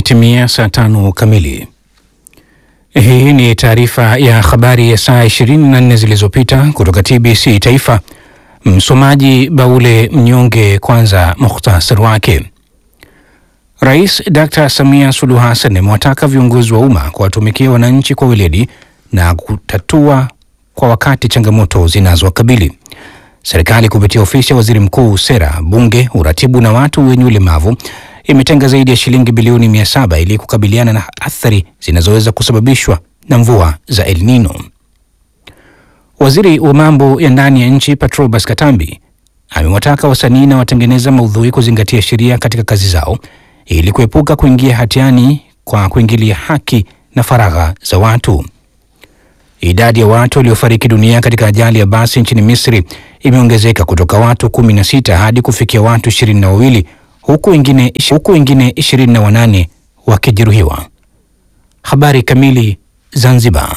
Imetimia saa tano kamili. Hii ni taarifa ya habari ya saa 24 zilizopita kutoka TBC Taifa. Msomaji Baule Mnyonge. Kwanza mukhtasari wake. Rais Dr. Samia Suluhu Hassan amewataka viongozi wa umma kuwatumikia wananchi kwa weledi na kutatua kwa wakati changamoto zinazowakabili. Serikali kupitia ofisi ya waziri mkuu, sera, bunge, uratibu na watu wenye ulemavu imetenga zaidi ya shilingi bilioni mia saba ili kukabiliana na athari zinazoweza kusababishwa na mvua za El Nino. Waziri wa mambo ya ndani ya nchi Patrobas Katambi amewataka wasanii na watengeneza maudhui kuzingatia sheria katika kazi zao ili kuepuka kuingia hatiani kwa kuingilia haki na faragha za watu. Idadi ya watu waliofariki dunia katika ajali ya basi nchini Misri imeongezeka kutoka watu 16 hadi kufikia watu ishirini na wawili huku wengine huku wengine ishirini na wanane wakijeruhiwa. Habari kamili. Zanzibar.